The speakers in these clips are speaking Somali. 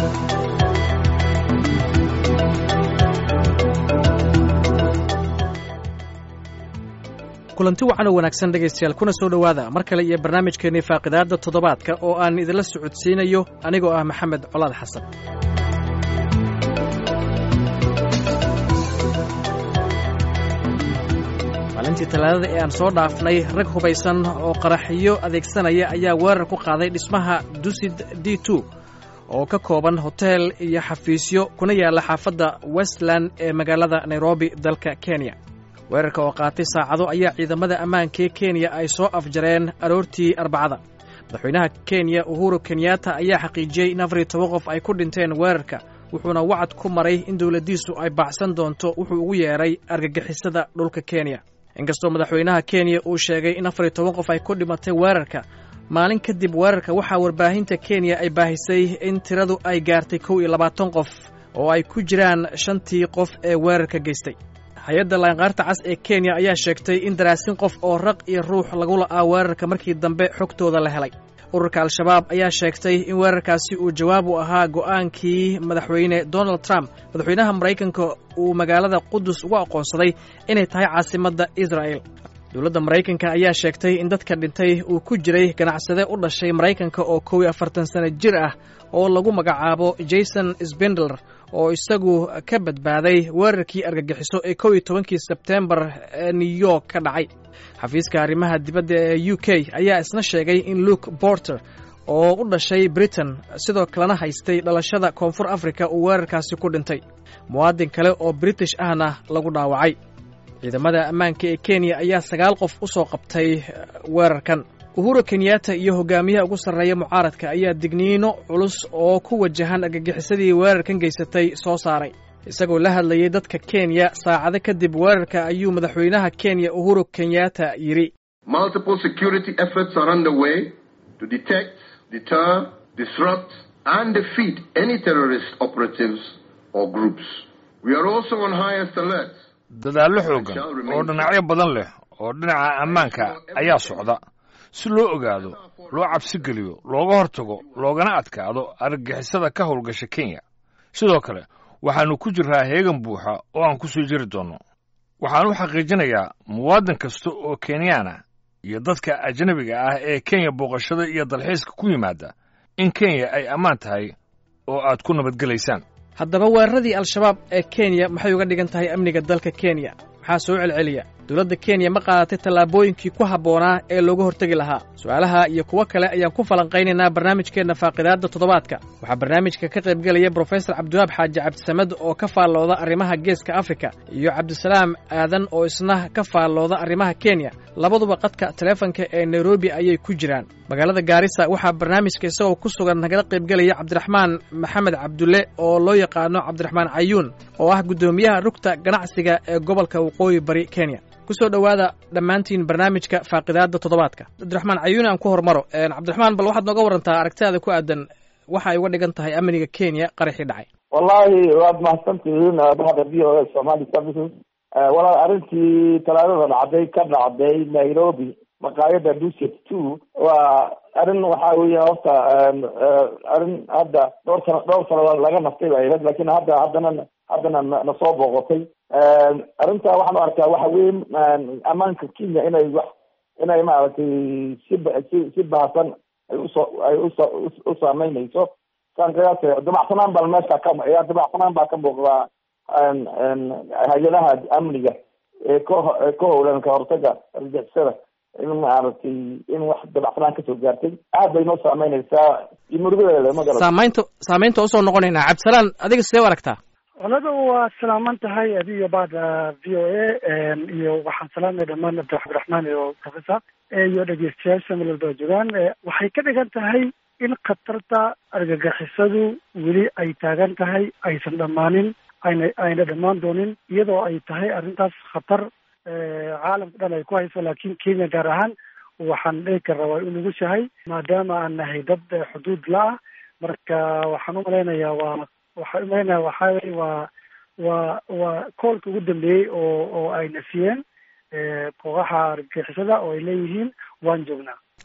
kulanti wacan oo wanaagsan dhegaystayaal kuna soo dhowaada mar kale iyo barnaamijkeennii faaqidaadda toddobaadka oo aan idinla socodsiinayo anigoo ah maxamed colaad xasan maalintii talaadada ee aan soo dhaafnay rag hubaysan oo qaraxiyo adeegsanaya ayaa weerar ku qaaday dhismaha dusid d two oo ka kooban hotel iyo xafiisyo kuna yaalla xaafadda westland ee magaalada nairobi dalka kenya weerarka oo qaatay saacado ayaa ciidamada ammaankaee kenya ay soo afjareen aroortii arbacada madaxweynaha kenya uhuru kenyatta ayaa xaqiijiyey in afar iyo toban qof ay ku dhinteen weerarka wuxuuna wacad ku maray in dowladdiisu ay baacsan doonto wuxuu ugu yeedhay argagixisada dhulka kenya inkastoo madaxweynaha kenya uu sheegay in afar iyo toban qof ay ku dhimatay weerarka maalin kadib weerarka waxaa warbaahinta kenya ay baahisay in tiradu ay gaartay kow iyo labaatan qof oo ay ku jiraan shantii qof ee weerarka geystay hay-adda laanqaarta cas ee kenya ayaa sheegtay in daraasin qof oo raq iyo ruux lagu la'aa weerarka markii dambe xogtooda la helay ururka al-shabaab ayaa sheegtay in weerarkaasi uu jawaab u ahaa go'aankii madaxweyne donald trump madaxweynaha maraykanka uu magaalada qudus ugu aqoonsaday inay tahay caasimadda israa'el dowladda maraykanka ayaa sheegtay in dadka dhintay uu ku jiray ganacsade u dhashay maraykanka oo kow iyo afartan sano jir ah oo lagu magacaabo jason sbendler oo isagu ka badbaaday weerarkii argagixiso ee kow iyo tobankii sebtembar ee new york ka dhacay xafiiska arrimaha dibadda ee u k ayaa isna sheegay in luke borter oo u dhashay britain sidoo kalena haystay dhalashada koonfur africa uu weerarkaasi ku dhintay muwaadin kale oo british ahna lagu dhaawacay ciidamada ammaanka ee kenya ayaa sagaal qof u soo qabtay weerarkan uhuru kenyatta iyo hogaamiyaha ugu sarreeya mucaaradka ayaa digniino culus oo ku wajahan argagixisadii weerarkan geysatay soo saaray isagoo la hadlayay dadka kenya saacado kadib weerarka ayuu madaxweynaha kenya uhuru kenyatta yidhi multiple security efforts are underway to detect deter disrupt and defeat any terrorist operatives or groups we are also on highest alert dadaallo xooggan oo dhinacyo badan leh oo dhinaca ammaanka ayaa socda si loo ogaado loo cabsi geliyo looga hortago loogana adkaado argagixisada ka howlgasha kenya sidoo kale waxaannu ku jirraa heegan buuxa oo aan ku soo jiri doonno waxaan u xaqiijinayaa muwaadin kasta oo kenyaana iyo dadka ajnabiga ah ee kenya booqashada iyo dalxiiska ku yimaada in kenya ay ammaan tahay oo aad ku nabadgelaysaan haddaba weeraradii al-shabaab ee kenya maxay uga dhigan tahay amniga dalka kenya maxaa soo celceliya dowladda kenya ma qaadatay tallaabooyinkii ku habboonaa ee looga hortegi lahaa su'aalaha iyo kuwo kale ayaan ku falanqaynaynaa barnaamijkeenna faaqidaadda toddobaadka waxaa barnaamijka ka qaybgelaya brofesor cabdiwaab xaaji cabdisamed oo ka faallooda arrimaha geeska afrika iyo cabdisalaam aadan oo isna ka faallooda arrimaha kenya labaduba qadka taleefanka ee nairobi ayay ku jiraan magaalada gaarisa waxaa barnaamijka isagoo ku sugan nagala qaybgelaya cabdiraxmaan maxamed cabdulle oo loo yaqaano cabdiraxmaan cayuun oo ah guddoomiyaha rugta ganacsiga ee gobolka waqooyi bari kenya kusoo dhowaada dhammaantiin barnaamijka faaqidaadda toddobaadka cabdiraxmaan cayuuni aan ku hormaro cabdiraxmaan bal waxaad nooga warantaa aragtidaada ku aadan waxa ay uga dhigan tahay amniga kenya qaraxii dhacay wallahi waad mahadsantihiin bahda v o a somali services walaal arrintii talaadada dhacday ka dhacday nairobi maqaayada duset two waa arrin waxa weya horta arrin hadda dhowr sano dhowr sano laga naftay ba ahayd lakin hadda haddana haddana na soo booqotay arrinta waxaan u arkaa waxa weyn ammaanka kenya inay wax inay maaragtay si si si bahasan ay usoo ay uso u saameynayso saan qiyaasay dabacsanaan baa meesha ka ayaa dabacsanaan baa ka muuqdaa hay-adaha amniga ee ka ka howlan ka hortaga argixisada in maaragtay in wax dabacsanaan kasoo gaartay aad bay noo saameynaysaa iyo murugadeeda magara saamaynta saamaynta usoo noqonaynaa cabdisalaan adiga sidee u aragtaa olada waa salaaman tahay adiyo bada v o a iyo waxaan salaamay dhamaan cabdiraxmaan iyo professor iyo dhegeystayaasha meel walba joogaan waxay ka dhigan tahay in khatarta argagixisadu weli ay taagan tahay aysan dhammaanin ayna ayna dhammaan doonin iyadoo ay tahay arrintaas khatar caalamka dhan ay ku hayso laakiin kenya gaar ahaan waxaan dhihi karraa waa u nugushahay maadaama aan nahay dad xuduud la-ah marka waxaan umalaynayaa waa waxaan umalaynaya waxaa weye waa waa waa koolka ugu dambeeyey oo oo ayna siiyeen kooxaha argagixisada oo ay leeyihiin waan joognaa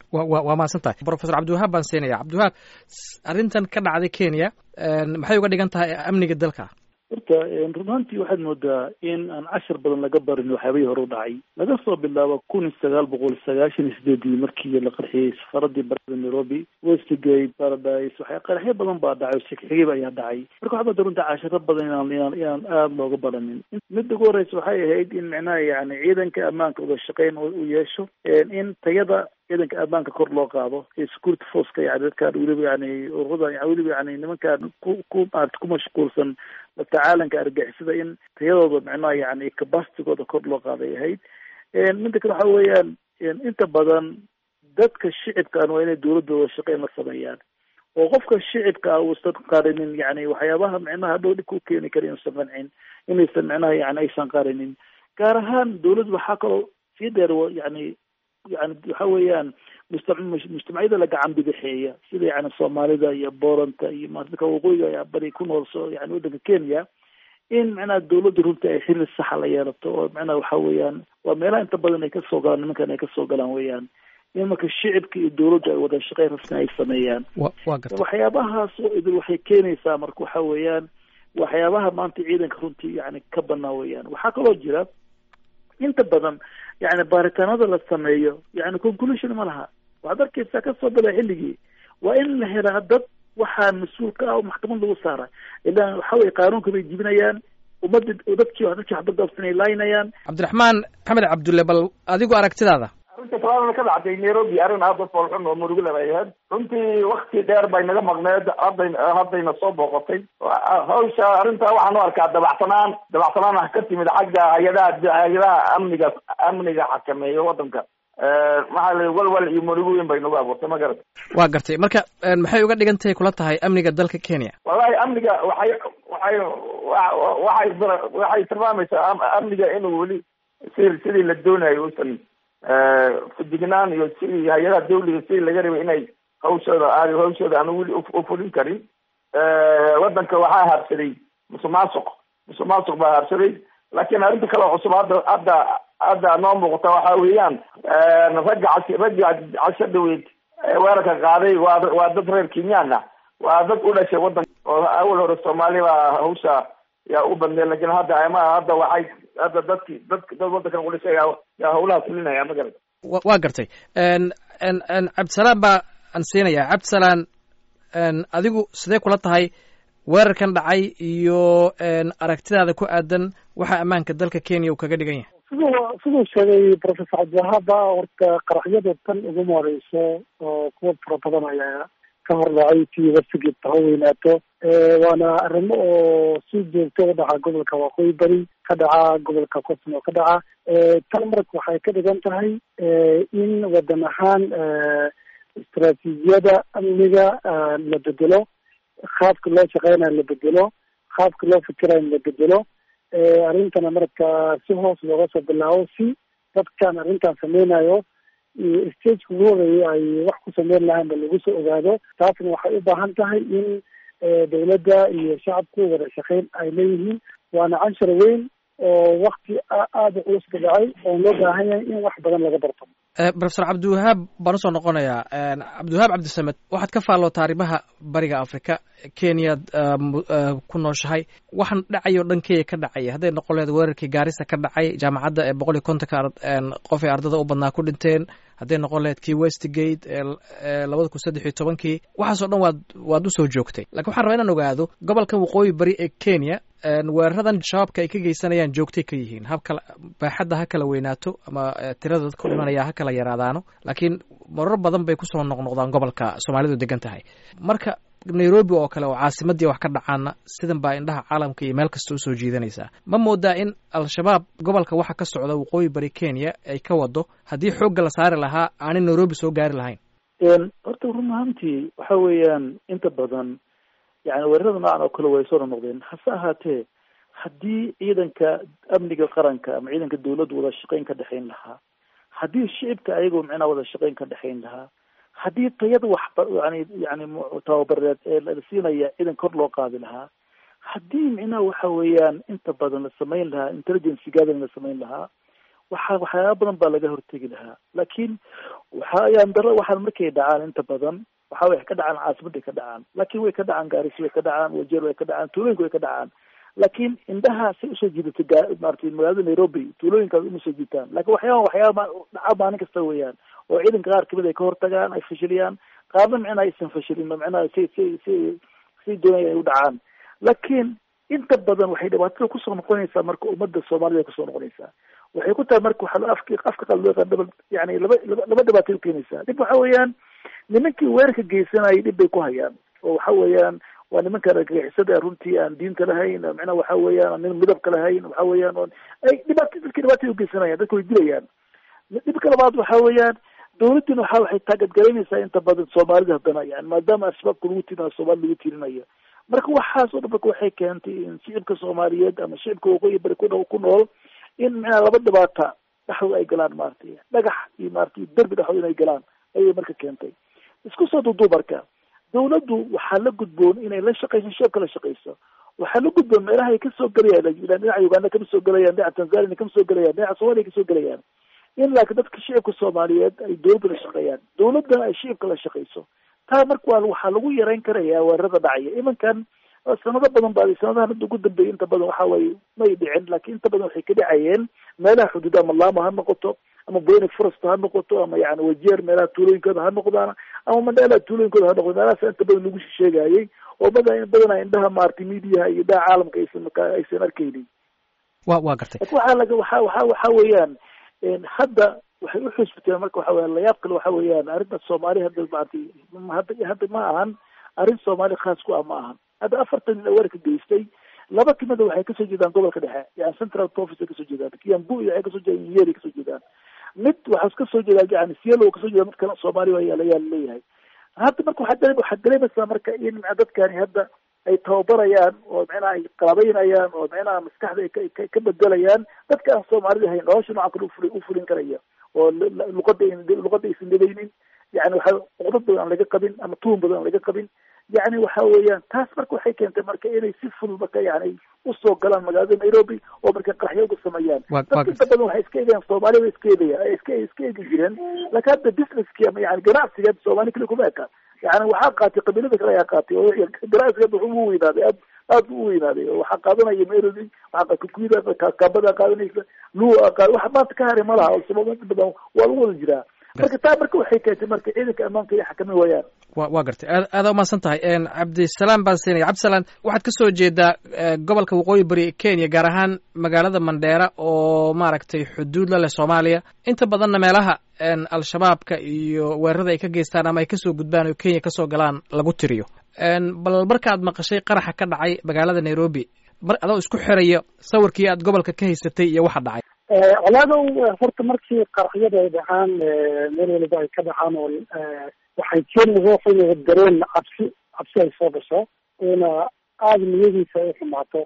wa wa waa mahadsan tahay professor cabdiwahaab baan siinaya cabdiwahaab arrintan ka dhacday kenya maxay uga dhigan tahay amniga dalka horta run ahaantii waxaad moodaa in aan cashar badan laga barin waxyaabihii hore u dhacay laga soo bilaabo kun iyo sagaal boqol sagaashan iyo sideedii markii la qarxiyey safaradii barada nairobi westgate paradise waxya qaraxyo badan baa dhacay oo shegxigib ayaa dhacay marka waxaa moodaa runta casharo badan inaan inaan inaan aada looga baranin midda ugu horeysa waxay ahayd in micnaha yani ciidanka ammaanka wada shaqeyn uu yeesho in tayada ciidanka ammaanka kor loo qaado ee security forceka yani dadkaan weliba yani ururada weliba yani nimankaan ku ku maarata ku mashquulsan la tacaalanka argixisada in tayadooda micnaha yani capacitigooda kor loo qaaday ahayd midda kale waxa weeyaan inta badan dadka shicibkaan waa inay dawladooda shaqeyn la sameeyaan oo qofka shicibka ah uusan qarinin yani waxyaabaha micnaha dhow dhib ku keeni kara inuusan qancin inaysan micnaha yani aysan qarinin gaar ahaan dawladdu waxaa kaloo sii dheer yani yani waxa weeyaan musta mujtamacyada la gacan bidixeeya sida yani soomaalida iyo booranta iyo dadka waqooyiga ayaa bari ku nool so yani waddanka kenya in macnaha dawladda runta ay xiriir saxa la yeelato oo macnaha waxa weeyaan waa meelaha inta badan ay kasoo galaan nimankan ay kasoo galaan weeyaan in marka shicibka iyo dawladdu ay wada shaqeyn rasmi ay sameeyaan wa garta waxyaabahaas oo idil waxay keenaysaa marka waxa weeyaan waxyaabaha maanta ciidanka runtii yani ka banaa weeyaan waxaa kaloo jira inta badan yani baaritaanada la sameeyo yani conclusion ma laha waxaad arkeysaa kasoo bila xilligii waa in la helaa dad waxaa mas-uul ka ah oo maxkamad lagu saara ilaan waxa weye qaanuunka bay jibinayaan ummadda dadkii dadkii waxbadabsan ay laynayaan cabdiraxmaan maxamed cabdulle bal adigu aragtidaada arrinta talaadana ka dhacday nairobi arrin aada u foolxun oo murugale bay ahayd runtii wakti dheer bay naga maqneed hadday haddayna soo booqatay hawsha arrinta waxaan u arkaa dabacsanaan dabacsanaan ah ka timid xagga hay-adaha hay-adaha amniga amniga xakameeya waddanka maxaa la walwal iyo murugo weyn bay nagu abuurtay ma garata waa gartay marka maxay uga dhigan tahay kula tahay amniga dalka kenya wallahi amniga waxay waxay waxay waxay tilmaamaysaa amniga inuu weli si sidii la doonayo uusan fudignaan iyo sidii hay-adaha dawliga sidii laga rabay inay hawshooda aad hawshooda aan weli ufulin karin waddanka waxaa haabsaday musuq maasuq musuq maasuq baa haabsaday laakiin arrinta kale oo cusub hadda hadda hadda noo muuqata waxa weeyaan ragga cas ragga casho dhaweyd weerarka qaaday waa waa dad reer kenyaan ah waa dad u dhashay waddanka oo awal hore soomaali baa hawsha yaa u badneed lakin hadda ama hadda waxay hadda dadki dad dad waddankan u dhashay yaa yaa hawlaha fulinaya ma garata waa gartay cabdisalaan baa aan siinaya cabdisalaan adigu sidee kula tahay weerarkan dhacay iyo aragtidaada ku aadan waxa ammaanka dalka kenya uu kaga dhigan yahay siduu siduu sheegay professor cabdiwahaaba horta qaraxyada tan uguma horeyso oo kuwa fara badan ayaa ka hordhacay tii wasigeed ha weynaato waana arrimo oo si joogto u dhaca gobolka waqooyi bari ka dhaca gobolka cosmo ka dhaca tan marka waxay ka dhigan tahay in wadan ahaan istaraatiijiyada amniga la bedelo qaabka loo shaqeynayo la bedelo qaabka loo fikirayo la bedelo arrintana marka si hoos looga soo bilaabo si dadkan arrintan sameynayo stageka ugu horeeyay ay wax ku sameyn lahaanba lagu soo ogaado taasna waxay u baahan tahay in dawladda iyo shacabku wada shaqeyn ay leeyihiin waana canshar weyn oo wakti aada culus ka dhacay oo loo baahan yahay in wax badan laga barto profesor cabdiwahaab baan usoo noqonayaa cabdiwahaab cabdisamed waxaad ka faallootaa arrimaha bariga africa kenyaad ku nooshahay waxaan dhacay o dhan kenya ka dhacaya hadday noqon lehed weerarkii gaarisa ka dhacay jaamacadda ee boqol iyo kontonka qof ay ardada u badnaa ku dhinteen hadday noqon lahayd kii westgate ee labada kun saddex iyo tobankii waxaasoo dhan waad waad usoo joogtay lakin waxaan rabaa inaan ogaado gobolkan waqooyi bari ee kenya weeraradan shabaabka ay ka geysanayaan joogtay ka yihiin habkala baaxadda ha kala weynaato ama tirada dadka u dhimanaya ha kala yaraadaano laakiin marar badan bay kusoo noqnoqdaan gobolka soomaalidu degan tahay marka nairobi oo kale oo caasimadii wax ka dhacaana sidan baa indhaha caalamka iyo meel kasta usoo jiidanaysaa ma moodaa in al-shabaab gobolka waxa ka socda waqooyi bari kenya ay ka wado haddii xoogga la saari lahaa aanay nairobi soo gaari lahayn horta run ahaantii waxa weeyaan inta badan yani weerarada noocan oo kale way soo noqnoqdeen hase ahaatee haddii ciidanka amniga qaranka ama ciidanka dawladdu wada shaqeyn ka dhexayn lahaa haddii shicibka ayagoo micnaa wada shaqeyn ka dhexayn lahaa haddii tayada waxba yani yani tababareed ee la siinaya ciidan kor loo qaadi lahaa haddii micnaha waxa weeyaan inta badan la samayn lahaa intelligence gathering la samayn lahaa waxa waxyaaba badan baa laga hortegi lahaa laakiin waxa ayaan daro waxaan markay dhacaan inta badan waxa way ka dhacaan caasimadday ka dhacaan laakiin way ka dhacaan gaarisi way ka dhacaan wajeer way ka dhacaan tuulooyinka way ka dhacaan laakiin indhaha say usoo jiidatay maaragtay magaalada nairobi tuulooyinkaas uma soo jiitaan lakin waxyaaba waxyaaba dhaca maalin kasta weeyaan oo ciidanka qaar kamid ay ka hortagaan ay fashiliyaan qaarna micnaha aysan fashilin micnaha si si si si doonaya ay u dhacaan laakiin inta badan waxay dhibaatada kusoo noqonaysaa marka ummadda soomaalida kusoo noqonaysaa waxay ku tahay marka waxaa afki afka qaad loo yaqaan double yani laba laba laba dhibaatay ukeenaysaa dhib waxa weeyaan nimankii weerarka geysanayay dhib bay ku hayaan oo waxa weeyaan waa nimanka argagixisada runtii aan diinta lahayn micnaha waxa weeyaan aan nin midabka lahayn waxa weeyaan oon ay dhibaat dadki dhibaatay ugeysanayaan dadka way dilayaan dhibka labaad waxa weeyaan dawladdina waxa waxay taagadgaraynaysaa inta badan soomaalida haddana yani maadaama al-shabaabka lagu tirinayo soomaalida lagu tirinayo marka waxaas oo dhan marka waxay keentay in shicibka soomaaliyeed ama shicibka waqooyi bari ku ku nool in micnaha laba dhibaata dhexdooda ay galaan maaragtay dhagax iyo maaragtay derbi dhexdooda inay galaan ayay marka keentay isku soo duuduub marka dawladdu waxaa la gudboon inay la shaqayso shicibka la shaqayso waxaa la gudboon meelaha ay kasoo gelayaan dhinaca uganda kama soo gelayaan dhinaca tanzania kama soo gelayaan dhinaca somalia kasoo gelayaan in laakiin dadka shicibka soomaaliyeed ay dawladda la shaqeeyaan dawladdana ay shicibka la shaqayso taa marka waa waxaa lagu yareyn karaya weerarada dhacaya imankan sanado badan ba sanadahan hadda ugu dambeeyay inta badan waxa waaye may dhicin laakiin inta badan waxay ka dhacayeen meelaha xuduud ama laama ha noqoto ama boyne forest ha noqoto ama yani wajeer meelaha tuulooyinkooda ha noqdaan ama mandheelaha tuulooyinkooda ha noqdo meelahaas inta badan lagu sheegayay oo badan badanaa indhaha maaragtay midiyaha iyo indhaha caalamka aysan aysan arkaynin wa waa gartay waxaa laga waxa waxa waxa weeyaan hadda waxay uxusbiteen marka waxa weyan layaab kale waxa weeyaan arrinta soomaali hadda maaragtay hadda hadda ma ahan arrin soomaali khaas ku ah ma ahan hadda afartan nin weerarka geystay laba kamida waxay kasoo jeedaan gobolka dhexe yani central province ay kasoo jeedaan kiambu iyo waxay kasoo jeedaan yeri kasoo jeedaan mid waxaa kasoo jeedaa yani sielo kasoo jeeda mid kale soomaali ayaa leeyahay hadda marka waxaa waxaad dareemaysaa marka in dadkani hadda ay tababarayaan oo micnaha ay qalabaynayaan oo micnaha maskaxda ay ka bedelayaan dadka aan soomaalida ahayn nolosha noocan kale ufuli ufulin karaya oo luqada luqada aysan dhadaynin yani waxa cuqdad badan aan laga qabin ama tuhun badan aan laga qabin yani waxa weeyaan taas marka waxay keentay marka inay si fudud marka yani usoo galaan magaalada nairobi oo marka qaraxyo uga sameeyaan dadka inta badan waxay iska eegayaan soomaaliya way iska eegayaan ay iska iska eegi jireen laakiin hadda businesski ama yani ganacsiga soomaali kale kuma eka yani waxaa qaatay qabiilada kale ayaa qaatay oo ganacsiga wuxuu u weynaaday aad aad bu u weynaaday oo waxaa qaadanaya nairobi waxaa kakuyida kaabada qaadanaysa luwa qaad wax maanta ka haray ma laha oo sabab inta badan waa lagu wada jiraa marka taa marka waxay keentay marka ciidanka ammaanka iyo xakamin waayaan wa waa gartay aad aada umahadsan tahay cabdisalaam baan siinaya cabdisalaan waxaad ka soo jeedaa gobolka waqooyi bari kenya gaar ahaan magaalada mandheera oo maaragtay xuduud la leh soomaaliya inta badanna meelaha al-shabaabka iyo weerarada ay ka geystaan ama ay kasoo gudbaan oo kenya kasoo galaan lagu tiriyo bal markaad maqashay qaraxa ka dhacay magaalada nairobi mar adoo isku xiraya sawirkii aad gobolka ka haysatay iyo waxa dhacay colaadow horta markii qaraxyada ay dhacaan meel waliba ay ka dhacaan oo waxay keeni ruuxa inuu dareen cabsi cabsi ay soo gasho una aada niyadiisa ay xumaato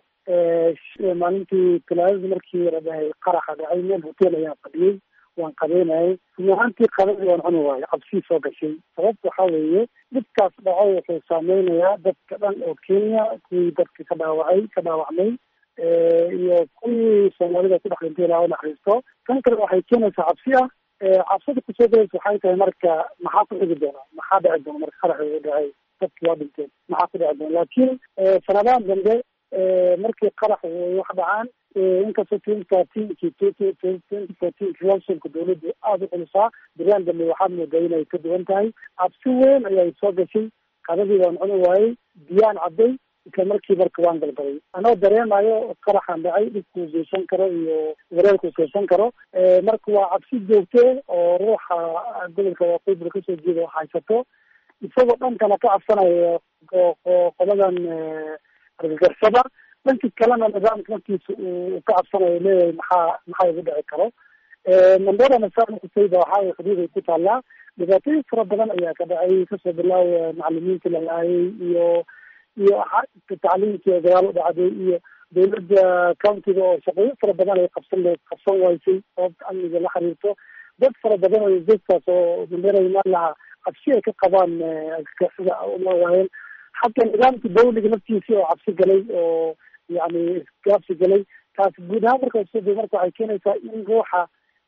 maalintii talaadadii markii la dhahay qaraxa dhacay meel hotel ayaan fadhiyey waan qabeynayay run ahaantii qadadii waan cuni waayo cabsii soo gashay sababta waxaa weeye dhibkaas dhaco wuxuu saameynayaa dadka dhan oo kenya kuwii dadka ka dhaawacay ka dhaawacmay iyo kuwii soomaalida ku dhex dhintay ilaa u naxariisto tan kale waxay keenaysaa cabsi ah cabsida kusoo galaysa waxay tahay marka maxaa ku xigi doona maxaa dhici doona marka qaraxi uu dhacay dadki waa dhinteen maxaa ku dhici doona laakiin sanadahan dambe markii qarax wax dhacaan inkastoo twenty thirteenki twenty fourteenki lawsonka dawladdu aada u culusaa biraan dambe waxaad moodaa inay ka duwan tahay cabsi weyn ayaa soo gashay qadadii waan cuni waayey biyaan cadday isla markii marka waan galgalay anoo dareemayo qaraxan dhacay dhibkuu geysan karo iyo wareerkuu geysan karo marka waa cabsi joogte oo ruuxa gobolka waqooyi kasoo jeeda wax haysato isagoo dhankana ka cabsanayo qoladan argagarsada dhanki kalena nidaamka markiisa uu ka cabsanayo leeyahay maxaa maxaa igu dhici karo mandera masaan kusayda waxaa xuduud ay ku taallaa dhibaatooyin fara badan ayaa ka dhacay kasoo bilaawaya macalimiinta la laayay iyo iyo tacliimkii dagaal u dhacday iyo dawladda countiga oo shaqooyin fara badan ay qabsan qabsan waysay sababta amniga la xiriirto dad fara badan oo dadkaas oo mandera imaan lahaa cabsi ay ka qabaan sida uma waayeen xataa nidaamka dawliga naftiisii oo cabsi galay oo yani gaabsi galay taas guud ahaan marka marka waxay keenaysaa in ruuxa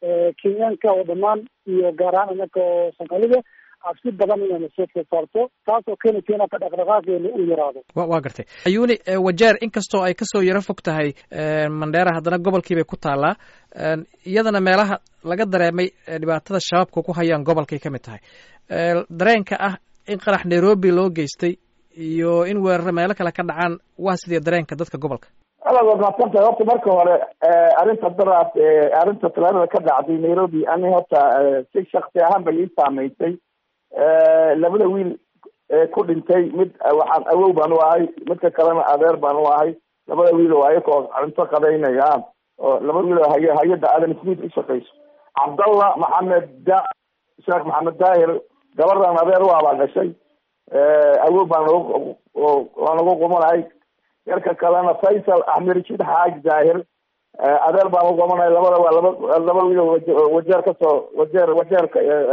kenyaanka oo dhammaan iyo gaar ahaan inaka oo soomaalida cabsi badan inayna soo food saarto taas oo keenaysa inaka dhaqdhaqaaqeena uu yaraado wa waa gartay ayuuni wajeer inkastoo ay kasoo yaro fog tahay mandheera haddana gobolkiibay ku taallaa iyadana meelaha laga dareemay dhibaatada shabaabka ku hayaan gobolkay ka mid tahay dareenka ah in qarax nairobi loo geystay iyo in weeraro meelo kale ka dhacaan waa sidii dareenka dadka gobolka aad waad mahadsantahay horta marka hore arrinta daraas arrinta talaadada ka dhacday nairobi ani horta si shaksi ahaan bay ii saameysay labada wiil ku dhintay mid waxaan awow baan u ahay midka kalena adeer baan u ahay labada wiil oo ayakoo cunto qadaynaya oo labada wiil oo hay hay-adda aadan smith u shaqeyso cabdallah maxamed da sheekh maxamed daahir gabardan adeer u ah baa dhashay awow baan nagu waan nagu qumanahay yarka kalena faysal axmed rashid xaaj daahir adeer baan u qumanahay labada waa laba laba wiil oo wajeer kasoo wajeer wajeer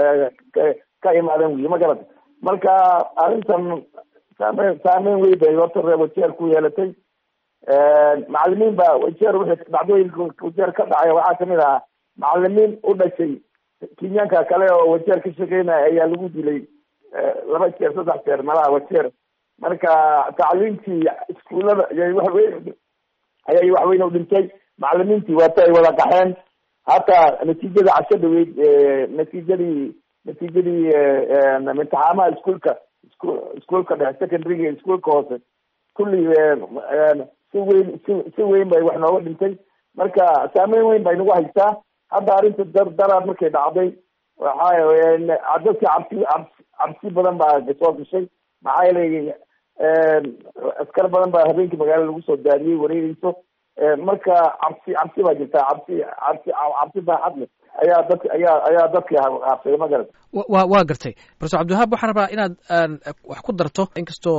ka imaadeen wiil ma garata marka arrintan saameyn saameyn wey bay horta reer wajeer ku yeelatay macalimiin baa wajeer wixii dhacdooyinka wajeer ka dhacay waxaa kamid ahaa macalimiin u dhashay kenyaanka kale oo wajeer ka shaqeynaya ayaa lagu dilay laba jeer saddex jeer malaha wajeer marka tacliimtii iskuullada ayay waxweyn ayay waxweyn u dhintay macalimiintii waata ay wada qaxeen hataa natiijada casho dhaweyd natiijadii natiijadii imtixaamaha iskuolka iskuolka dhexe secondaryga iskuolka hoose kulli si weyn si si weyn bay wax nooga dhintay marka saameyn weyn bay nagu haysaa hadda arrinta dar daraad markay dhacday waxa dadka cabsi cabsi cabsi badan baa soo gashay maxaa yeelay askar badan baa habeenkii magaala lagu soo daadiyey wareegeyso marka cabsi cabsi baa jirta cabsi cabsi cabsi baaxad leh ayaa dadka ayaa ayaa dadka haabsay ma garat wa waa gartay profesor cabdiwahaab waxaan rabaa inaad wax ku darto inkastoo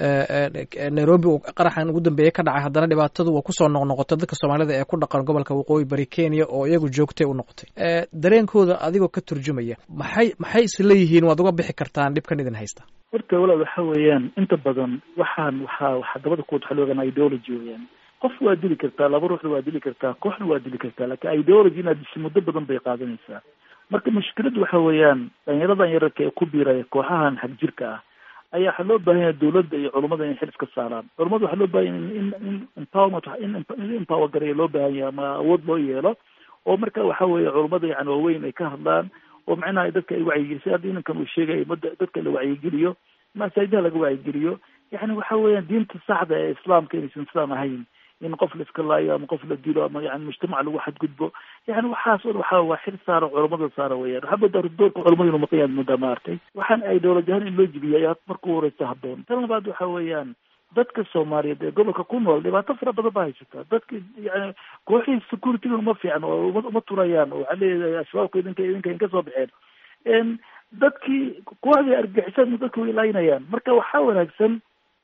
nairobi uu qaraxan ugu dambeeyey ka dhacay haddana dhibaatadu waa kusoo noqnoqotay dadka soomaalida ee ku dhaqan gobolka waqooyi bari kenya oo iyagu joogtay u noqotay dareenkooda adigoo ka turjumaya maxay maxay isleeyihiin waad uga bixi kartaan dhibkan idin haysta horta walaal waxa weeyaan inta badan waxaan waxaa waxaa dabada kuwad waxa loogan ideology weeyaan qof waa dili kartaa laba ruuxna waa dili kartaa kooxna waa dili kartaa lakin ideology inaad disho muddo badan bay qaadanaysaa marka mushkiladu waxa weeyaan dhalinyaradan yararka ee ku biiraya kooxahan xag jirka ah ayaa waxaa loo baahan yahay dawladda iyo culummada in xil iska saaraan culummada waxaa loo baahan yahay in in empowerment in empower gareeya loo baahan yahay ama awood loo yeelo oo marka waxa weeye culummada yani waaweyn ay ka hadlaan oo macnaha dadka ay wacyigeliso hadda inankan uu sheegay mada dadka la wacyigeliyo masaajidaha laga wacyigeliyo yani waxa weeyaan diinta saxda ee islaamka inaysan islam ahayn in qof la iska laayo ama qof la dilo ama yani mujtamac lagu xadgudbo yani waxaas o waxa waa xil saara culamada saara weyaan waxaa moodaa doorka culamada inu maqan yaad moodaa maartay waxaan ideology ahaan in loo jibiya ayaa marka horeysa haboon tan labaad waxa weeyaan dadka soomaaliyeed ee gobolka ku nool dhibaato fara badan baa haysata dadka yani kooxihii securityga uma fiican oo uma uma turayaan oo waxaa leeyahay ashabaabka idinka idinka in kasoo baxeen dadkii kooxdii argixisada dadka way laynayaan marka waxaa wanaagsan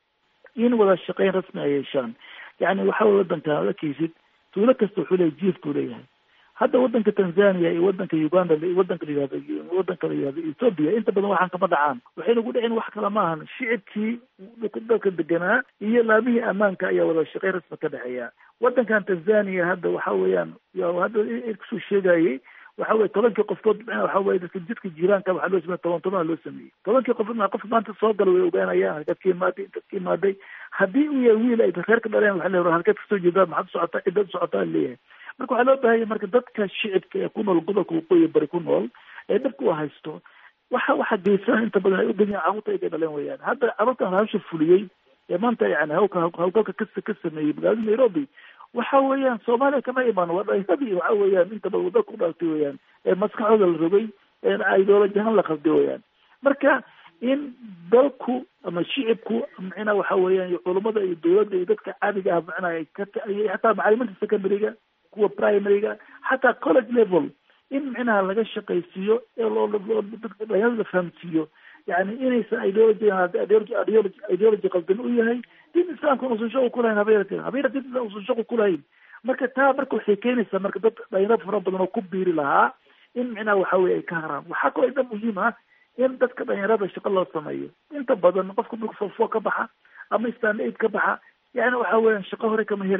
in wada shaqeyn rasmi ay yeeshaan yani waxa wey wadanka ad arkeysid tuulo kasta wuxuu leeyahy jief buu leeyahay hadda wadanka tanzania iyo wadanka uganda wadanka layihahdo wadanka layihahdo ethoopia inta badan waxaan kama dhacaan waxayna ku dhicin wax kale maahan shicibkii dalka deganaa iyo laamihii ammaanka ayaa wada shaqeyn rasmi ka dhexeeya wadankan tanzania hadda waxa weeyaan hadda kusoo sheegayay waxa weye tobankii qofkood waxa weye dadka jidka jiiraanka waxaa loo samey toban toban loo sameeyey tobankii qofood qof maanta soo gala way ogaanayaan halkaad ka imaaday intaad ka imaaday haddii uu yahay wiil ay reer ka dhaleen waxa leeyahay halkaad kasoo jeedaa maxaad socotaa cidaad socotaa leeyahay marka waxaa loo baahanya marka dadka shicibka ee ku nool gobolka waqooyi bari ku nool ee dhabka u haysto waxa waxa geysan inta badan ay ugeeyaan carruurta ay ka dhaleen weyaan hadda carruurtan hawsha fuliyey ee maanta yani hawka hawlgalka ka ka sameeyey magaalada nairobi waxa weeyaan soomaaliya kama imaan waa dhalinyadii waxa weeyaan inta badan wadda ku dhalatay weeyaan ee maskaxdooda la rogay ee ideology ahaan la qalday weeyaan marka in dalku ama shicibku macnaa waxa weeyaan iyo culummada iyo dawladda iyo dadka caadiga ah macnaa ay ka xataa macalimiinta secondaryga kuwa primaryga xataa college level in micnaha laga shaqaysiiyo ee loo dhalinyarada la fahamsiiyo yani inaysan ideology ideology ideology qaldan u yahay din islaamka usan shaqo kulahayn habeerka habeera din usan shaqo kulahayn marka taa marka waxay keenaysaa marka dad dhalinyaro fara badan oo ku biiri lahaa in micnaha waxa weye ay ka haraan waxaa kaloo ida muhiim ah in dadka dhalinyarada shaqo loo sameeyo inta badan qofka marka forfo ka baxa ama stand aid ka baxa yani waxa weeyaan shaqo hore kama helaya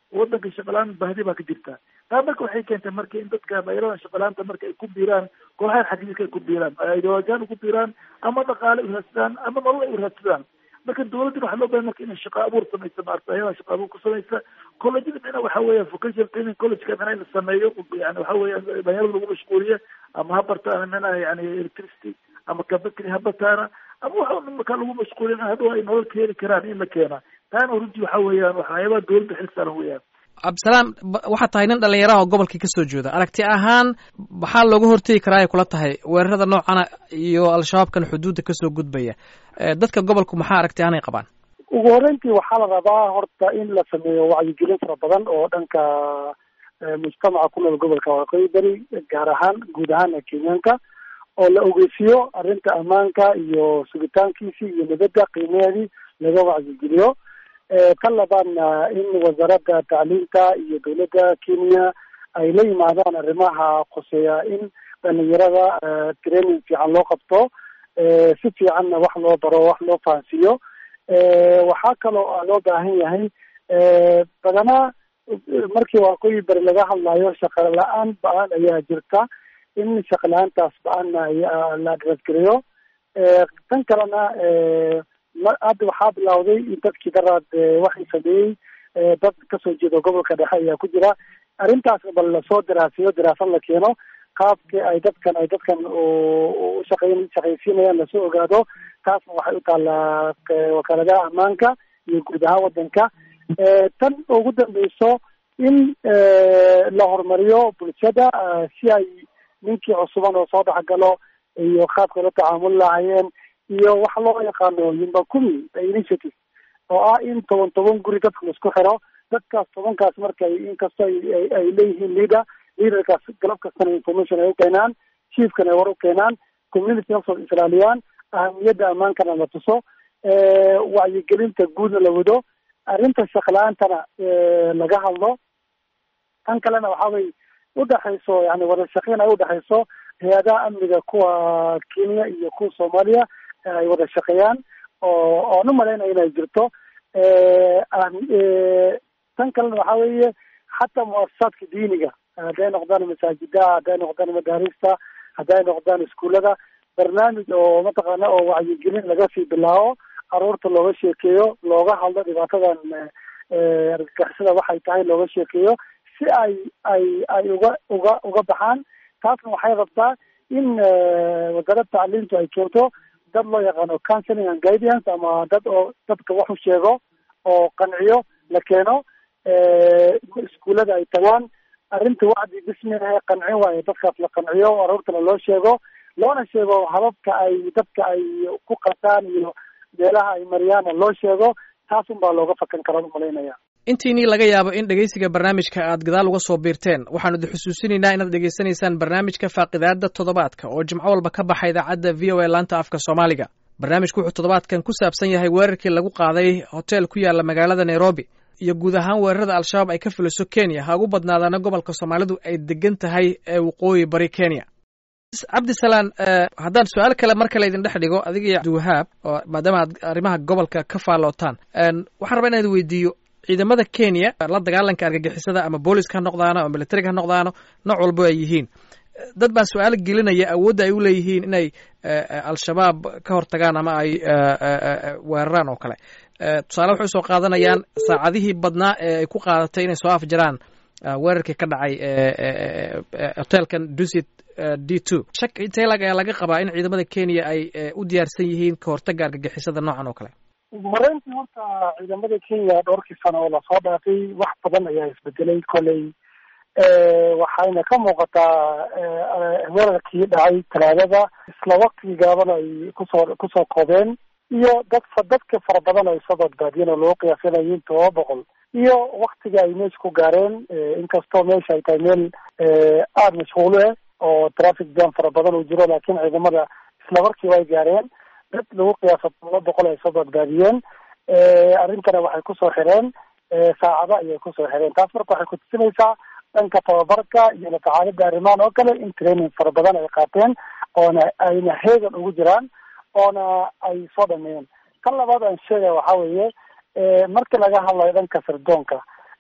wadanka shaqalaan bahdi baa ka jirta taa marka waxay keentay marka in dadka dhalinyarada shaqalaanta marka ay ku biiraan kooxaha xagiiska ay ku biiraan ideolojiyaan uku biiraan ama dhaqaale u raadsadaan ama nolol ay u raadsadaan marka dawladdan waxaa loo bahay marka inay shaqa abuur samaysa maarata ayadaa shaqa abuur ku samaysa collegeada mina waxa weeya vocational training collegeka mina in la sameeyo yani waxa weeya dhalinyarada lagu mashquuliyo ama ha bartaan mina yani electricity ama kabakri ha bartaana ama waxa markaa lagu mashquulin hadhow ay nolol ka heli karaan in la keena taana runtii waxa weeyaan waxyaabaha dawladda xil saaran weeyaan cabdisalaam waxaa tahay nin dhalinyaraha oo gobolkii kasoo jeeda aragti ahaan maxaa looga hortegi karaa ay kula tahay weerarada noocana iyo al-shabaabkan xuduudda kasoo gudbaya dadka gobolku maxaa aragti ahaan ay qabaan ugu horreyntii waxaa la rabaa horta in la sameeyo wacyigelin fara badan oo dhanka mujtamaca ku nool gobolka waqooyi beri gaar ahaan guud ahaan kenyaanka oo la ogeysiiyo arrinta ammaanka iyo sugitaankiisii iyo nabadda qiimaheedii laga wacyigeliyo kan labaadna in wasaaradda tacliinta iyo dawladda kenya ay la yimaadaan arrimaha qoseeya in dhalinyarada training fiican loo qabto si fiicanna wax loo baro wax loo fahansiiyo waxaa kaloo loo baahan yahay badanaa markii waqooyi beri laga hadlayo shaqa la-aan ba-an ayaa jirta in shaqa la-aantaas ba-anna la adresgeliyo tan kalena hadda waxaa bilawday in dadkii daraad waxay sameeyey dad kasoo jeeda gobolka dhexe ayaa ku jira arrintaas bal lasoo daraasiyo daraasad la keeno qaabkii ay dadkan ay dadkan ushaqeyn shaqaysiinayaan lasoo ogaado taasna waxay u taallaa wakaaladaha ammaanka iyo guud ahaan wadanka tan ugu dambeyso in la horumariyo bulshada si ay ninkii cusuban oo soo dhexgalo iyo qaabkay la tacaamuli lahaayeen iyo waxa loo yaqaano yumbakumi initiative oo ah in toban toban guri dadka laisku xiro dadkaas tobankaas markay inkastoo ay leeyihiin leader leaderkaas galab kastana information ay u keenaan chiefkana ay war u keenaan community nafsooda islaaliyaan ahamiyadda ammaankana la tuso wacyigelinta guudna la wado arrinta shaqla-aantana laga hadlo tan kalena waxa way udhexayso yani wada shaqeyn ay udhexayso hay-adaha amniga kuwa kenya iyo kuwa soomaaliya ay wada shaqeeyaan oo oon umalaynaya inay jirto tan kalena waxa weeye xataa muasasaadka diiniga hadday noqdaan masaajidaha hadday noqdaan madaarista hadday noqdaan iskuullada barnaamij oo mataqaana oo wacyigelin laga sii bilaabo caruurta looga sheekeeyo looga hadlo dhibaatadan argagixisada waxay tahay looga sheekeeyo si ay ay ay uga uga uga baxaan taasna waxay rabtaa in wasaaradda tacliintu ay keento dad loo yaqaano counseling and guidance ama dad oo dadka wax u sheego oo qanciyo la keeno iskuullada ay tagaan arrinta wacdi bisminaha qancin waayo dadkaas la qanciyo aruurtana loo sheego loona sheego hababka ay dadka ay ku qataan iyo meelaha ay mariyaana loo sheego taas un baa looga fakan karaa umalaynaya intiinii laga yaabo in dhegeysiga barnaamijka aad gadaal uga soo biirteen waxaanu idi xusuusinaynaa inaad dhegeysanaysaan barnaamijka faaqidaada toddobaadka oo jimco walba ka baxa idaacadda v o a laanta afka soomaaliga barnaamijku wuxuu toddobaadkan ku saabsan yahay weerarkii lagu qaaday hotel ku yaala magaalada nairobi iyo guud ahaan weerarada al-shabaab ay ka fuliso kenya ha ugu badnaadaana gobolka soomaalidu ay degan tahay ee waqooyi bari kenya cabdisalaan haddaan su-aal kale mar kale idin dhex dhigo adiga iyo abdiwahaab oo maadaama aad arrimaha gobolka ka faallootaan waxaan rabaa inaan weydiiyo ciidamada kenya la dagaalanka argagixisada ama booliska ha noqdaano ama militariga ha noqdaano nooc walbo ay yihiin dad baa su-aal gelinaya awoodda ay u leeyihiin inay al-shabaab ka hortagaan ama ay weeraraan oo kale tusaale waxay usoo qaadanayaan saacadihii badnaa ee ay ku qaadatay inay soo afjaraan weerarkii ka dhacay hotelkan dusit d two shak intelag ayaa laga qabaa in ciidamada kenya ay u diyaarsan yihiin ka hortaga argagixisada noocan oo kale mareyntii horta ciidamada kenya dhowrkii sano oo lasoo dhaafay wax badan ayaa isbedelay koley waxayna ka muuqataa weerarkii dhacay talaadada isla waktigii gaaban ay kusoo kusoo koobeen iyo dad dadka fara badan ay soo badbaadiyeen oo loo qiyaasanayo in todoba boqol iyo waktiga ay meesha ku gaareen inkastoo meesha ay tahay meel aada mashquulo ah oo traffic jam fara badan uu jiro laakiin ciidamada isla markiiba ay gaareen dad lagu qiyaaso todoba boqol ay soo badbaadiyeen arrintana waxay kusoo xireen saacado ayay kusoo xireen taas marka waxay kutusinaysaa dhanka tababarka iyo latacaalida arrimahan oo kale in training fara badan ay qaateen oona ayna heegan ugu jiraan oona ay soo dhameeyeen kan labaad aan sheegaya waxa weeye markii laga hadlayo dhanka sirdoonka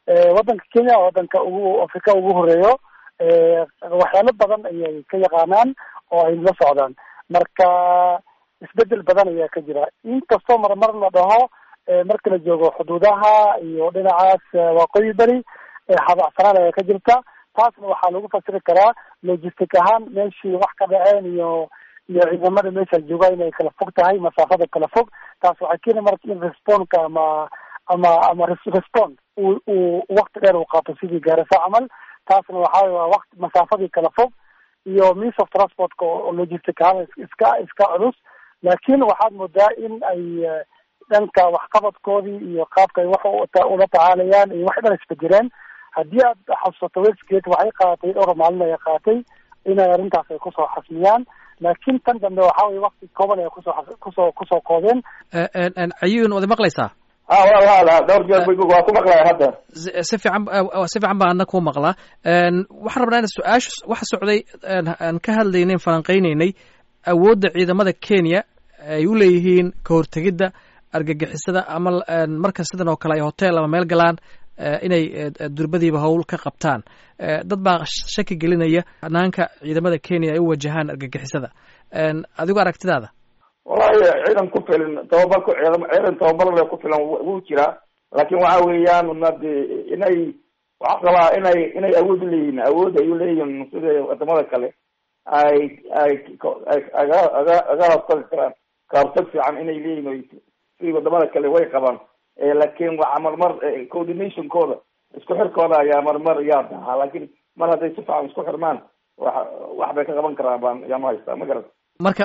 waddanka kenya waddanka ugu afrika ugu horeeyo waxyaalo badan ayay ka yaqaanaan oo ay la socdaan marka isbedel badan ayaa ka jira inkastoo marmar la dhaho marka la joogo xuduudaha iyo dhinacaas waqooyi beri habacsanaan ayaa ka jirta taasna waxaa lagu fasiri karaa logistic ahaan meeshii wax ka dhaceen iyo iyo ciidamada meesha jooga inay kala fog tahay masaafada kala fog taas waxay keeni marka in responka ama ama ama response uu uu wakti dheer uu qaato sidii gaarasa camal taasna waxaa waa waqti masaafadii kala fog iyo means of transportka oo logistic ahaan iska iska culus laakiin waxaad moodaa in ay dhanka waxqabadkoodii iyo qaabka ay wax ula tacaalayaan iyo wax dhan isbedeleen haddii aad xasuusato westgate waxay qaadatay dhowr maalin ay qaatay inay arrintaas ay kusoo xasmiyaan laakiin tan dambe waxa weye wakti kooban ay kusoo kusoo kusoo koobeen cayuun wada maqlaysaa ha walaal ha dhowr jeer waa ku maqlaya hadda si fiican si fiican baa adna ku maqlaa waxaan rabnaa in su-aasha waxa socday aan ka hadlaynayn falanqeynaynay awoodda ciidamada kenya ay u leeyihiin ka hortegidda argagixisada ama marka sidan oo kale ay hotel ama meel galaan inay durbadiiba howl ka qabtaan dad baa shaki gelinaya hanaanka ciidamada kenya ay u wajahaan argagixisada adigo aragtidaada wallahi ciidan ku filan tababar ku ciidan tababar le ku filan wuu jiraa laakin waxa weeyaan nade inay waxaa qabaa inay inay awood uleeyihiin awood ay uleeyihiin sida wadamada kale ay ay aga aga aga hortagi karaan kahortag fiican inay leeyihin sidii wadamada kale way qabaan laakin waxa marmar coordinationkooda isku xirkooda ayaa marmar yaa dahaa laakin mar hadday si fiican isku xirmaan wa wax bay ka qaban karaan baan yaa ma haystaa ma garat marka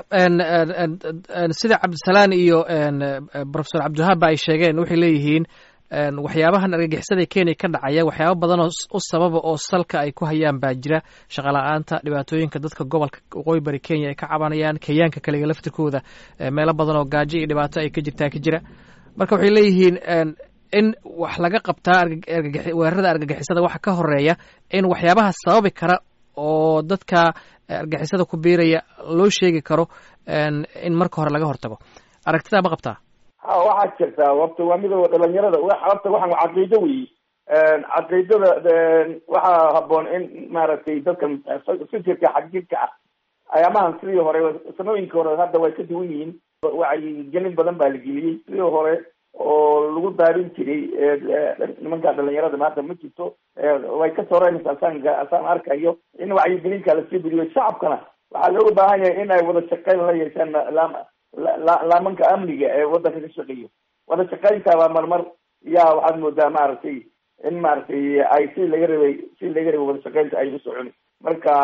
sida cabdisalaan iyo professor cabdiwahaab ba ay sheegeen waxay leeyihiin waxyaabahan argagixisada kenya ka dhacaya waxyaaba badan oo u sababa oo salka ay ku hayaan baa jira shaqala-aanta dhibaatooyinka dadka gobolka waqooyi bari kenya ay ka cabanayaan kenyaanka kaliga laftirkooda meelo badan oo gaajo iyo dhibaato ay ka jirtaa ka jira marka waxay leeyihiin in wax laga qabtaa weerarada argagixisada waxa ka horeeya in waxyaabaha sababi kara oo dadka argagixisada ku biiraya loo sheegi karo in marka hore laga hortago aragtidaa ma qabtaa ha waxaa jirtaa horta waa midooda dhalinyarada horta waxaan waa caqiido weyi caqiidada waxaa haboon in maaragtay dadkan fikirka xagjirka ah ayaamahan sidii hore sanooyinkii hore hadda way ka duwan yihiin wacyigelin badan baa la geliyey sidii hore oo lagu daarin jiray nimanka dhalinyarada maanta ma jirto way ka soreynaysa asaan asaan arkayo in wacyigelinka lasii buriyo shacabkana waxaa looga baahan yahay in ay wada shaqeyn la yeeshaan laamanka amniga ee wadanka ka shaqeeyo wada shaqeynta baa marmar yaa waxaad moodaa maaragtay in maaragtay ay si laga rabay si laga rabay wada shaqeynta ay u socon marka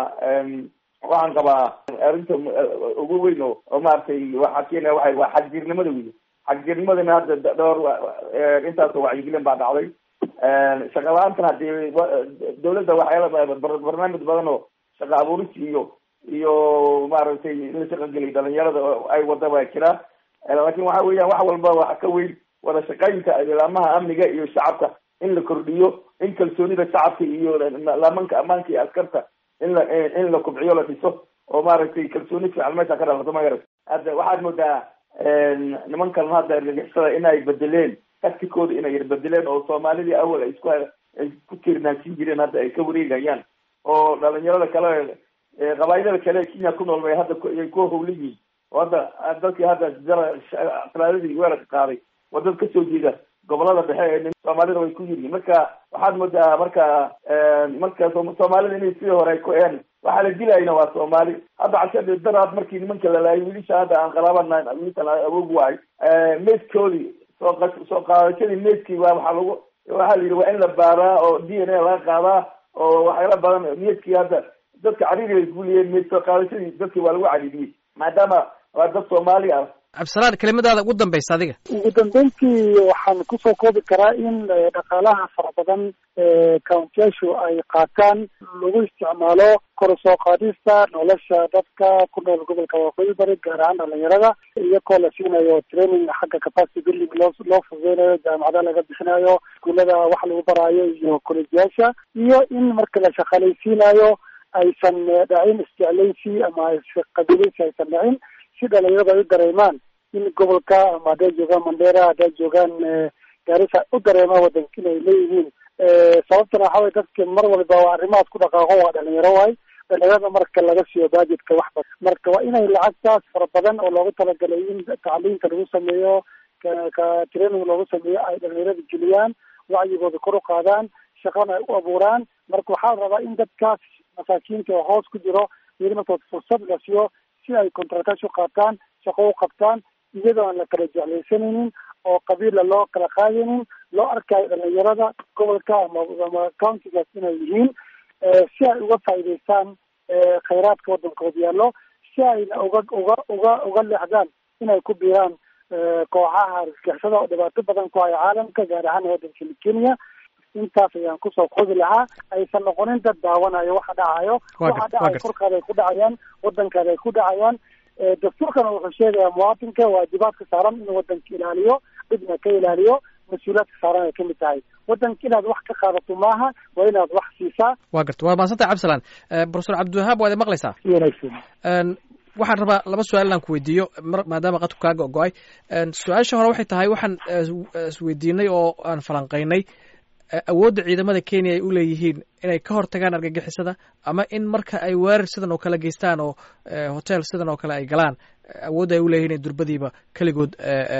waxaan qabaa arrinta ugu weyn oo oo maaragtay waxaa keenaya waxa waa xagjirnimada wey xagjirnimadana hadda dhowr intaasoo wacyigelin baa dhacday shaqa la-aantan hadii dawladda waxyaala barnaamij badan oo shaqa abuuris iyo iyo maaragtay in la shaqageliy dhalinyarada ay wada baa jira laakin waxa weeyaan wax walba waxa ka weyn wada shaqeynta laamaha amniga iyo shacabka in la kordhiyo in kalsoonida shacabka iyo laamanka ammaanka iyo askarta in la in la kubciyo la dhiso oo maaragtay kalsooni fiican meesha ka dhalato magarat hadda waxaad moodaa nimankan hadda argagixisada inay bedeleen taktikooda inay bedeleen oo soomaalidii awal ay isku ay ku tiirnaansin jireen hadda ay ka wareegayaan oo dhalinyarada kale qabaayilada kale ee kenya ku nool bay hadda ay ku howla yihiin oo hadda dadkii hadda talaadadii weerarka qaaday waa dad kasoo jeeda gobolada dhexe ee soomaalida way ku yiryiin marka waxaad moodaa marka marka soomaalida inay sidii hore ku een waxaa la dilayna waa soomaali hadda casha daraad markii nimanka la laayay wiilisha hadda aan qalaabana wiilishan awoog waay meydkoodii soo soo qaadashadii meydkii waa waxaa lagu waxaa la yidhi waa in la baaraa oo d n a laga qaadaa oo waxyaala badan meydkii hadda dadka cariiri bay guliyeen meyd soo qaadashadii dadkii waa lagu cariiriyey maadaama waa dad soomaali ah cabdisalaan kelimadaada ugu dambaysa adiga ugu dambeyntii waxaan kusoo koobi karaa in dhaqaalaha fara badan ee countiyaashu ay qaataan lagu isticmaalo kor soo qaadista nolosha dadka ku nool gobolka waqooyi bari gaar ahaan dhalinyarada iyagoo la siinayo training xagga capacity building loo loo fududeynayo jaamacada laga bixinayo iskuullada wax lagu baraayo iyo kolejyaasha iyo in marka la shaqaalaysiinayo aysan dhacin isjeclaysi ama qabiilaysi aysan dhacin si dhalinyarada ay u dareemaan in gobolka ama hadday joogaan mandera hadday joogaan gaarisa u dareemaan wadanka inay leeyihiin sababtana waxa weye dadka mar waliba waa arrimahaas ku dhaqaaqo waa dhalinyaro waay dhalinyarada marka laga siiyo budgetka wax badan marka waa inay lacagtaas fara badan oo loogu talagalay in tacliinta lagu sameeyo ka ka training loogu sameeyo ay dhalinyarada geliyaan wacyigooda kor u qaadaan shaqana ay u abuuraan marka waxaa rabaa in dadkaas masaakiinta oo hoos ku jiro iyada markood fursad la siiyo si ay contractash u qaataan shaqo u qabtaan iyadoo aan la kala jeclaysanaynin oo qabiila loo kala qaadaynin loo arkayo dhalinyarada gobolka ama ama countigaas inay yihiin si ay uga faa'iidaystaan khayraadka waddankooda yaallo si ayna uga uga uga uga leexdaan inay ku biiraan kooxaha argagixisada oo dhibaato badan ku haya caalamka gaar ahaan waddankani kenya intaas ayaan kusoo kodi lahaa aysan noqonin dad daawanayo waxa dhacayo waxa dhacayo korkaada ay ku dhacayaan waddankaada ay ku dhacayaan dastuurkana wuxuu sheegayaa muwaatinka waajibaadka saaran inuu waddanka ilaaliyo dhibna ka ilaaliyo mas-uuliyaadka saaran ay kamid tahay waddanka inaad wax ka qaadato maaha waa inaad wax siisaa wa garta waa mahadsantay cabdisalaan profesor cabdiwahaab waad maqlaysaa si wanaagsan waxaan rabaa laba su-aal inaan ku weydiiyo maadaama qadku kaaga go-ay su-aasha hore waxay tahay waxaan isweydiinay oo aan falanqaynay awoodda ciidamada kenya ay u leeyihiin inay ka hortagaan argagixisada ama in marka ay weerar sidan oo kale geystaan oo hotel sidan oo kale ay galaan awoodda ay u leeyihin inay durbadiiba keligood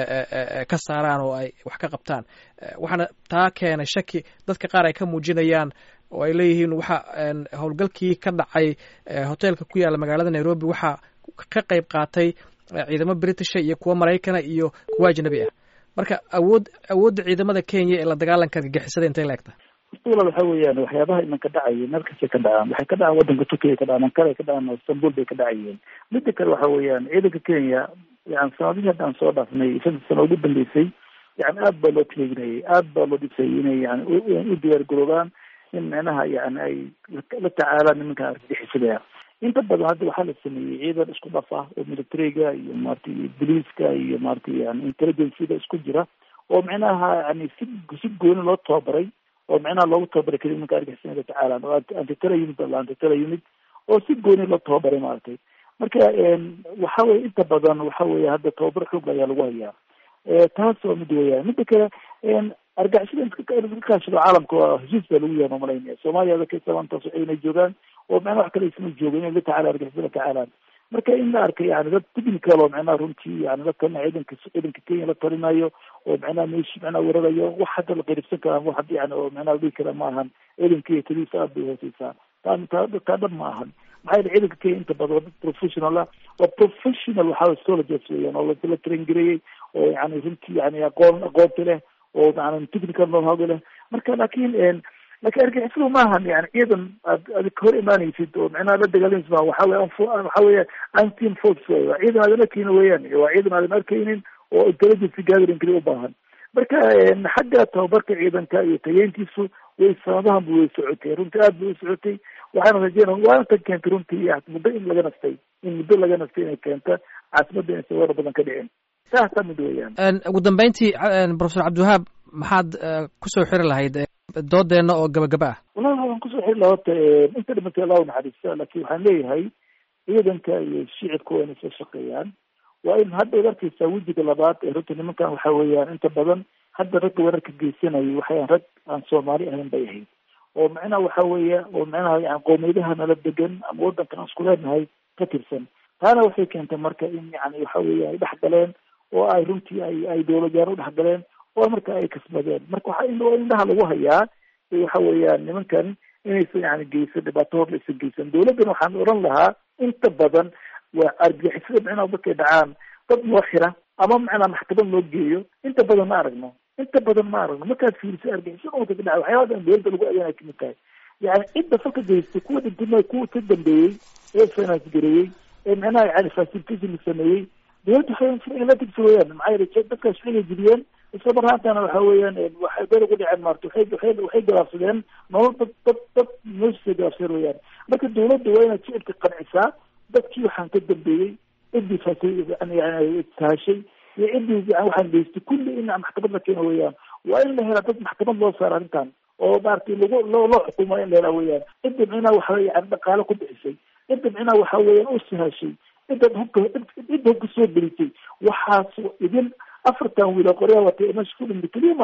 ka saaraan oo ay wax ka qabtaan waxaana taa keenay shaki dadka qaar ay ka muujinayaan oo ay leeyihiin waxa howlgalkii ka dhacay hotelka ku yaalla magaalada nairobi waxaa ka qayb qaatay ciidamo britisha iyo kuwo maraykana iyo kuwo ajnabi ah marka awood awoodda ciidamada kenya ee la dagaalanka argagixisada intay la egta walaal waxa weeyaan waxyaabaha imanka dhacaya meel kastay ka dhacaan waxay ka dhacaan waddanka turkiya ka dhacaan ankara ka dhacaan istanbul bay ka dhacayeen midda kale waxa weeyaan ciidanka kenya yani sanadihii hadda aan soo dhaafnay shantii sano ugu dambeysay yani aad baa loo taleeginayay aad baa loo dhisay inay yani u diyaar garoobaan in micnaha yani ay la tacaalaan nimanka argagixisada inta badan hadda waxaa la sameeyey ciidan isku dhaf ah oo militariga iyo maratay boliiska iyo maratay yani intelligencega isku jira oo micnaha yani si si gooni loo tababaray oo micnaha loogu tababaray keli nimanka argixisada tacaalaan oo antitela unit la antitela unit oo si gooni loo tababaray maaragtay marka waxa weye inta badan waxa weye hadda tababar xoog ayaa lagu hayaa taas waa mid weeyaan midda kale argixisada iska kaashado caalamka waa heshiis baa lagu yaha malaynaya soomaaliya dadka sabantaas inay joogaan oo macnaha wax kale isma joogo inay la tacaala argixisada tacaalaan marka in la arkay yani dad technical oo macnaha runtii yani la talina ciidanka ciidanka kenya la talinayo oo macnaha meeshi macnaha wararayo wax hadda la qeyribsan kara wax hadda yani oo macnaha la dhihi kara ma ahan ciidanka kenya taliisa aad bay hooseysaa taa taa taa dhan ma ahan maxaa yeele ciidanka kenya inta badan waa dad professional ah waa professional waxaa soldiers weeyaan oo la train gareeyey oo yani runtii yani aqoon aqoonta leh oo maana technical know-how leh marka laakiin laakiin argixisadu maahan yani ciidan aad aad ka hor imaanaysid oo macnaha la dagaalamaysid ma waxa weya waxa weya antin force wey waa ciidan aadan arkaynin weeyaan waa ciidan aadan arkaynin oo intelligence gathering kali u baahan marka xagga tababarka ciidanka iyo tayeyntiisu way sanadahan bu way socotay runtii aad bay u socotay waxaana rajeynaya waana tan keentay runtii muddo in laga nastay in muddo laga nastay inay keenta caasimadda inaysan weerar badan ka dhicin saas taa mid weeyaan ugu dambeyntii profesor cabdiwahaab maxaad kusoo xiri lahayd doodeenna oo gabagaba ah wallahi waxaan kusoo xiri lahaa horta inta dhimatay allah u naxariista laakiin waxaan leeyahay ciidanka iyo shicibka waa inay soo shaqeeyaan waa in hadda ad arkeysaa wejiga labaad ee runta nimankan waxa weeyaan inta badan hadda ragga weerarka geysanayay waxay rag aan soomaali ahayn bay ahayd oo macnaha waxa weeya oo macnaha yani qoomiyadaha nala degan ama waddankan aan isku leenahay ka tirsan taana waxay keentay marka in yani waxa weya ay dhex galeen oo ay runtii ay ay dowladyaal u dhex galeen oo marka ay kasbadeen marka waxa indhaha lagu hayaa waxa weeyaan nimankan inaysan yani geysan dhibaato hor laysan geysan dowladdan waxaan oran lahaa inta badan waa argixisada micnaha markay dhacaan dad loo xira ama macnaa maxkamad loo geeyo inta badan ma aragno inta badan ma aragno markaad fiiriso argixisada marka ka dhaca waxyaaba dhan dowladda lagu adeena kamid tahay yani cidda falka geystay kuwa dhintima kuwa ka dambeeyey ee finance gareeyey ee macnaha yani facilitation sameeyey dowladda waxay la tigsa weeyaan maxaa yeele dadkaas waxay jibiyeen isla marhaantana waxa weeyaan waxay beel ugu dhiceen maarta waxay waxay waxay galaafsadeen nolol dad dad dad meeshiisay galaafsadeen weeyaan marka dowladda waa inaad shicibka qancisaa dadkii waxaan ka dambeeyey ciddii fasay yani yani sahashay iyo ciddii yani waxaan geystay kulli in maxkamad la keeno weeyaan waa in la helaa dad maxkamad loo saara arrintan oo maaragtay lagu loo loo xukumo in la helaa weeyaan cidda micnaha waxa yani dhaqaale ku bixisay cidda micnaha waxa weeyaan u sahashay cidda hubka cidda hubka soo gelisay waxaas idin afartan wiil oo qoryaa watay meesha ku dhintay keliya maahan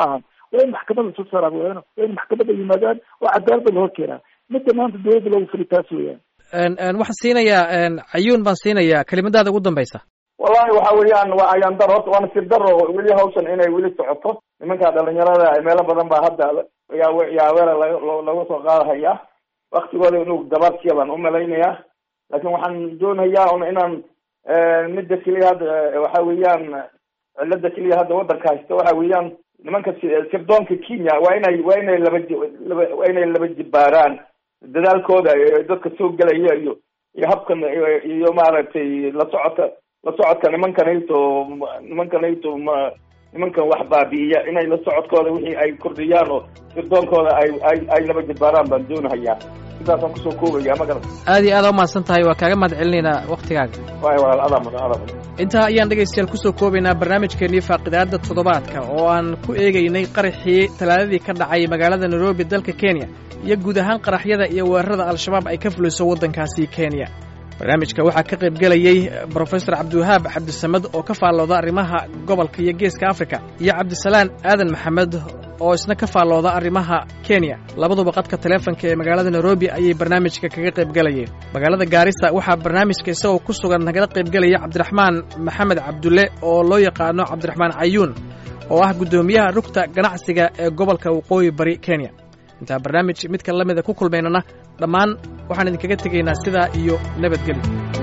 waa in maxkamadda soo saaraa weeyaan waa in maxkamadda yimaadaan oo cadaaladda la hor keenaa midda maanta dowladda loogu fili taas weeyaan waxaan siinayaa cayuun baan siinayaa kelimadaada ugu dambaysa wallahi waxa weeyaan waa ayaan daro horta waa nasiib daro weli hawshan inay weli socoto nimanka dhalinyarada meelo badan baa hadda yaa yaaweera laga laga soo qaadahaya waktigooda inuu gabaadsiya baan umalaynayaa laakin waxaan doonayaa un inaan midda keliya hadda waxa weeyaan cilada keliya hadda wadanka haysta waxa weeyaan nimanka sirdoonka kenya waa inay waa inay laba laba waa inay laba jibaaraan dadaalkooda dadka soo gelaya iyo iyo habkan iyo maaragtay la socodka la socodka nimankanayto nimankanayto ma nimankan wax baabi'iya inay la socodkooda wixii ay kordhiyaan oo sirdoonkooda ay ay ay laba jibaaraan baan doonahayaa sidaasaan kusoo koobaya ma garan aad iyo aad aa umahadsan tahay waa kaaga mahad celinaynaa waktigaaga waay walaal adaa mudan adaa mudan intaa ayaan dhegaystayaal kusoo koobaynaa barnaamijkeennii faaqidaadda toddobaadka oo aan ku eegaynay qaraxii talaadadii ka dhacay magaalada nairobi dalka kenya iyo guud ahaan qaraxyada iyo weerarada al-shabaab ay ka fuliso waddankaasi kenya barnaamijka waxaa ka qayb gelayey brofesor cabdiwahaab cabdisamed oo ka faallooda arrimaha gobolka iyo geeska afrika iyo cabdisalaan aadan maxamed oo isna ka faallooda arrimaha kenya labaduba qadka taleefonka ee magaalada nairobi ayay barnaamijka kaga qayb gelayeen magaalada gaarisa waxaa barnaamijka isagoo ku sugan nagala qayb gelaya cabdiraxmaan maxamed cabdulle oo loo yaqaano cabdiraxmaan cayuun oo ah guddoomiyaha rugta ganacsiga ee gobolka waqooyi bari kenya intaa barnaamij midka la mida ku kulmaynana dhammaan waxaan idinkaga tegaynaa sidaa iyo nabadgelyo